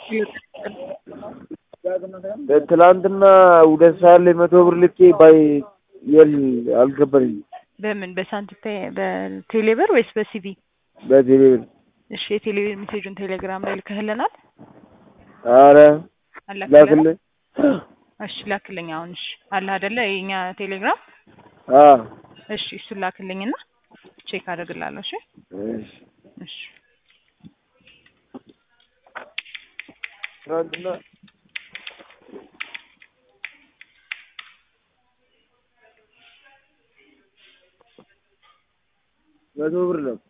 ትላንትና ሁለት ሰዓት ላይ መቶ ብር ልኬ ባይ የል አልገባኝም። በምን በሳንቲም በቴሌብር ወይስ በሲቢ? በቴሌ ብር እሺ የቴሌብር ሜሴጁን ቴሌግራም ላይ ልከህልናል? አረ አላክልንም? ላክልኝ። እሺ ላክልኝ አሁን። እሺ አለ አይደለ የኛ ቴሌግራም? አ እሺ እሱን ላክልኝና ቼክ አደርግላለሁ። እሺ እሺ እሺ ትናንትና መቶ ብር ነው